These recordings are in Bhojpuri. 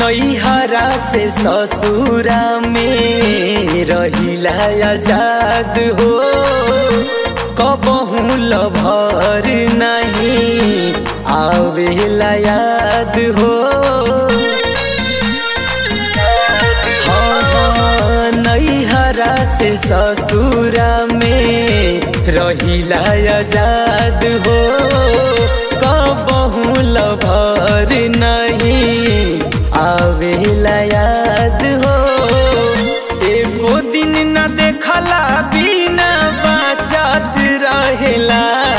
नैहरा से ससुरा में रहिला आजाद हो कबहू लभर नहीं आवेला याद हो हाँ, नैहरा से ससुरा में रहिला आजाद हो कबहू लभर नहीं आवेला याद हो एगो दिन न देखला बिना बाचत रहेला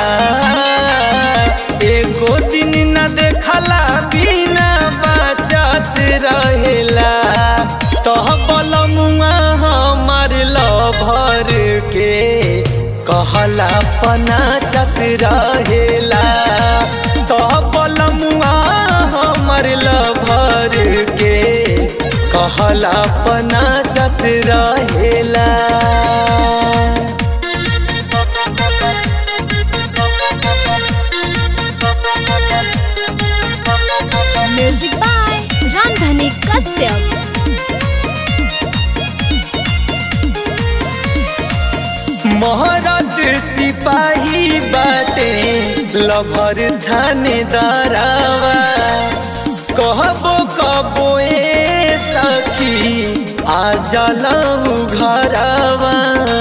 एगो दिन न देखला बिना बाचत रहेला तह बलमुआ हमार लभर के कहला पना चत रहेला तह बलमुआ हमर लभर के कहला पना चत रहेला म्यूजिक बाय रामधनी कश्यप मोहरत सिपाही बाटे लभर थानेदारावा कहबो कबो ए सखी आ जलऊ घरवा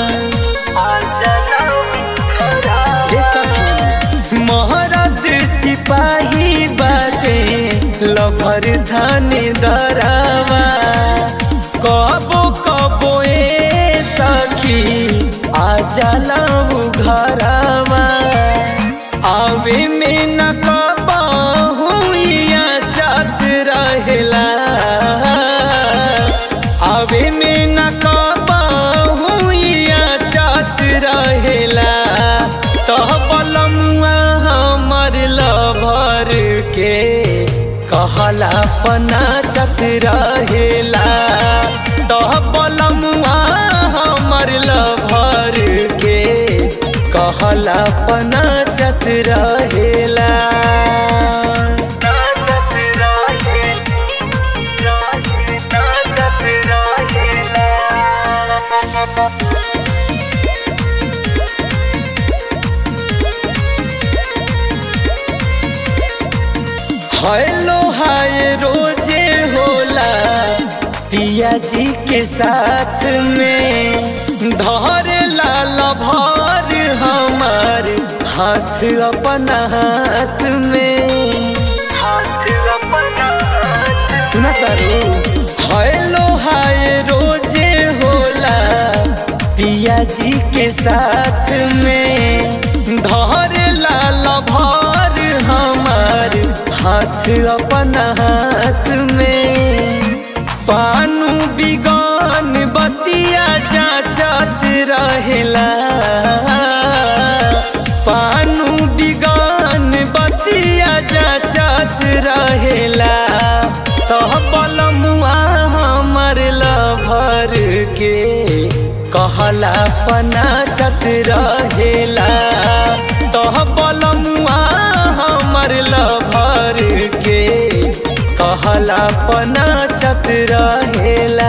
ए सखी मोहरत सिपाही बाटे लभर थानेदारावा कबो कबो ए सखी आ जलऊ घरवा आवे में न कबहू या जात रहेला आवे में न कबहू या जात रहेला तह बलमुआ हमर लभर के कहला पना चत रहेला तह बलमुआ हमर लभर के कहला पना चत रहेला हेलो हाय रोजे होला पिया जी के साथ में धर लाल भर हमार हाथ अपना हाथ में सुना तारू हेलो हाय रोजे होला पिया जी के साथ में धर लाल भर हमार हाथ अपना हाथ में पानू बिगान बतिया जाचत रहेला पानू बिगान बतिया जाचत रहेला तह बलमुआ हमर लभर के कहला पना चत रहेला तह बलमुआ हमर लभर के कहला पना चत रहेला